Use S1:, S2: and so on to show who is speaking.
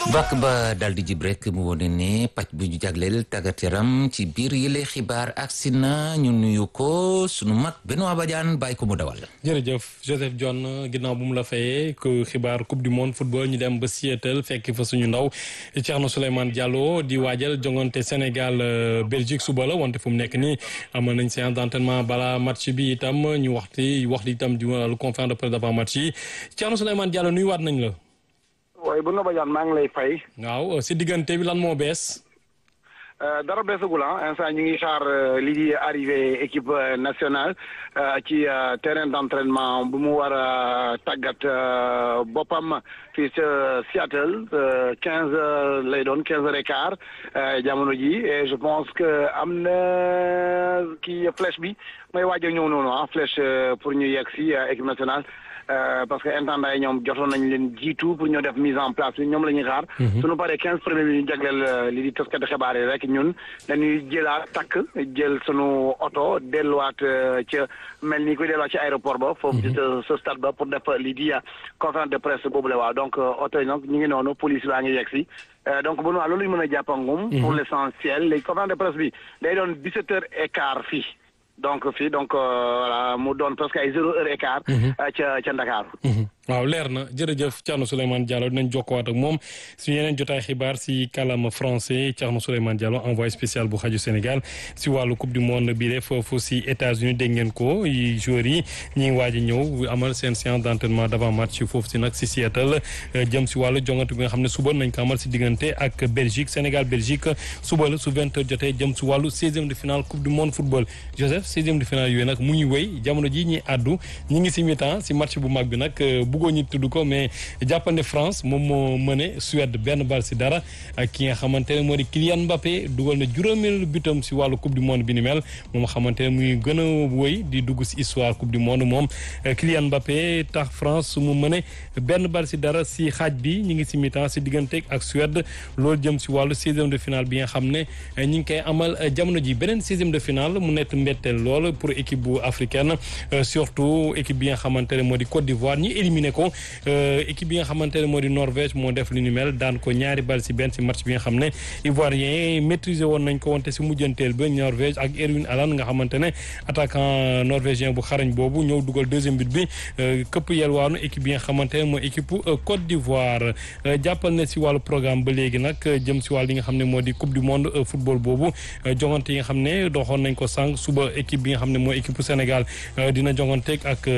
S1: bàkk ba daal di jib rek mu wone ne pàcc bu ñu jagleel tàggat yaram ci biir yële xibaar agsi na ñu nuyu ko sunu mag Benoît Badiane bàyyi ko mu dawal.
S2: jërëjëf Joseph John ginnaaw bu mu la fayee ku xibaar coupe du monde football ñu dem ba Seattle fekk fa suñu ndaw Thierno Souleymane Diallo di waajal jongante Sénégal Belgique suba la wante fu mu nekk nii amal nañ séance d'entraînement bala match bi itam ñu waxti waxti itam di wàllu conférence de presse avant match yi Thierno Souleymane Diallo nuyuwaat nañ la.
S3: waaye bu Badiane maa ngi lay fay.
S2: waaw si diggante bi lan moo bees.
S3: dara beesagul ah instant ñu ngi xaar lii di arrivé équipe nationale ci terrain d'entraînement bu mu war a tàggat boppam fii ca Seattle quinze heures lay doon quinze heures et quart jamono ji et je pense que am na kii flèche bi mooy waaj a ñëw noonu ah flèche pour ñu yegg si équipe nationale. parce que intendant yi ñoom jotoon nañ leen jiitu pour ñoo def mise en place bi ñoom la ñuy xaar. suñu paree quinze premiers bi ñu jagleel li di taskati xibaar yi rek ñun dañuy jëlaat takk jël sunu oto delluwaat ca mel ni koy delluwaat ci aéroport ba. foofu ci sa stade ba pour def lii di conférence de presse boobu la waaw donc oto yi nag ñu ngi noonu police baa ngi yegg si. donc bu loolu ñu mën a jàppangum. pour l'essentiel léegi conférence de presse bi day doon dix-sept heures et quart fii. donc fii donc voilà mu doon presque ay zéro heure et quart. ca ca Ndakaaru.
S2: waaw leer na jërëjëf Thierno Souleymane Diallo dinañ jokkowaat ak moom su yeneen jotaay xibaar si kàllaama français Thierno Souleymane Diallo envoyé spécial bu xaju Sénégal si wàllu coupe du monde bi de foofu si États-Unis dégg ngeen ko joueurs yi ñi ngi waaj a ñëw amal seen séance d'entraînement d'avant match foofu si nag si Seattle jëm si wàllu jongante bi nga xam ne suba nañ ko amal si diggante ak Belgique Sénégal Belgique suba la su vingt heures jotee jëm si wàllu seizième de finale coupe du monde football Joseph seizième de finale yooyu nag mu ngi wéy jamono ji ñi àddu ñi ngi si mi-temps si match bu mag bi nag bëggoo ñu tudd ko mais jàppande France moom moo mëne Suède benn bal si dara ak ki nga xamante ne moo di Kylian Mbappé dugal na juróomeelu butam si wàllu coupe du monde bi ni mel moom xamante ne muy gën a wëy di dugg si histoire coupe du monde moom Kylian Mbappé tax France mu mëne benn bal si dara si xaaj bi ñu ngi si mi-temps si diggante ak Suède loolu jëm si wàllu seizième de finale bi nga xam ne ñu ngi koy amal jamono ji beneen seizième de finale mu nekk mbetteel lool pour équipe bu africaine surtout équipe bi nga xamante ne moo di Côte d'Ivoire ñi éliminé ko équipe bi nga xamante ne moo di Norvège moo def lu ni mel daan ko ñaari bal si benn si match bi nga xam ne Ivoirien maîtriser woon nañ ko wante si mujjanteel ba Norvège ak Erwin Allan nga xamante ne attaquant norvégien bu xarañ boobu ñëw dugal deuxième but bi këpp yelwaanu équipe bi nga xamante ne mooy équipe Côte d'Ivoire jàppal ne si wàllu programme ba léegi nag jëm si wàllu yi nga xam ne moo di coupe du monde football boobu jongante yi nga xam ne doxoon nañ ko sànq suba équipe bi nga xam ne mooy équipe Sénégal dina jonganteeg ak